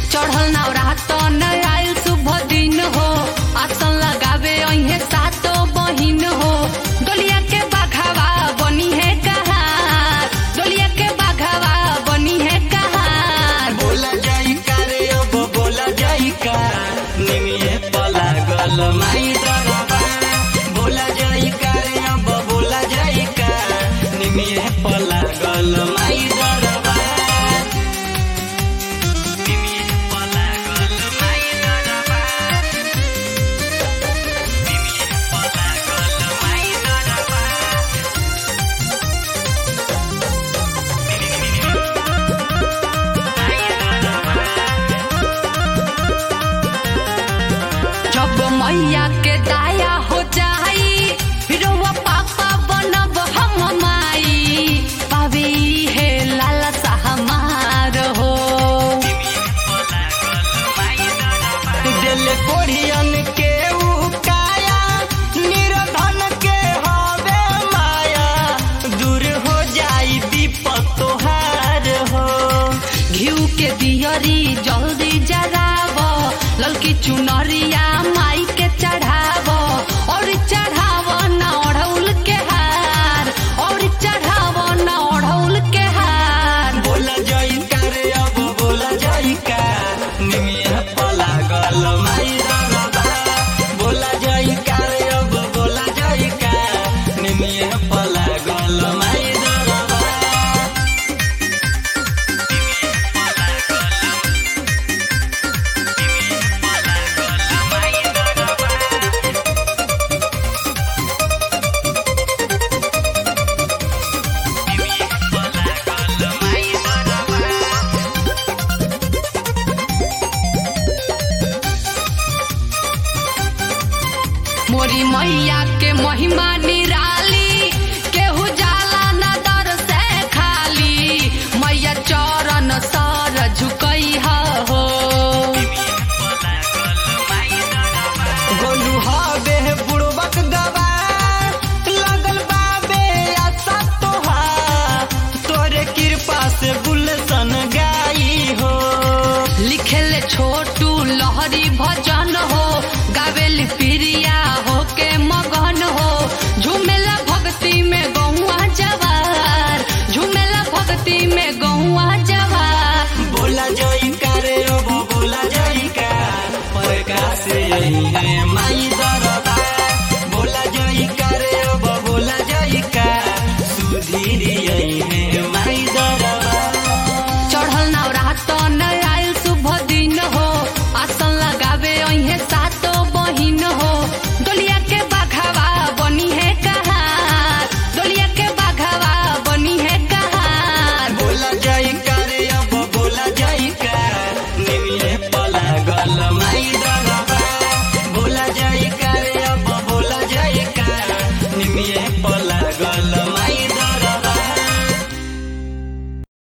चढ़ल नवरात न आयल शुभ दिन हो आसन लगावे अहे सातो बहिन हो डोलिया के बाघावा बनी है कहार डोलिया के बाघावा बनी है कहार बोला जाई का रे अब बोला जाई का निमिये पला गल माई दरबा बोला जाई का रे अब बोला जाई का निमिये पला गल माई दरबा निमिये पला गल माई दरबा निमिये पला गल माई दरबा जब मैया के दाया हो जाई रउआ पापा बनब हम माई पावे है लाला हमार हो दिल कोढ़ियन के उकाया निर्धन के हवे माया दूर हो जाई विपत तोहार हो घिउ के दियरी जल्दी जराव ललकी चुनरिया माई के चढ़ाव और चढ़ाव न ओढ़ौल के हार और चढ़ाव न ओढ़ौल के हार बोला जाई का रे अब बोला जाई का निमिया पला गल माई दरबा बोला जाई का रे अब बोला जाई का निमिया पला गल माई दरबा मोरी मैया के महिमा निराली केहू जाला न दर से खाली मैया चरण सर झुकई हो गोलू हबे बुड़बक दबा लगल बाबे आशा तोहार तोरे कृपा से गुलशन गाई हो लिखेले छोटू लहरी भजन हो गावेली प्रिया हो के मगन हो झूमेला भक्ति में गौआ जवार झूमेला भक्ति में गौआ जवार बोला जई का रे अब बोला जई का प्रकाश यही है माई दरबा बोला जई का रे अब बोला जई का सुधीर यही है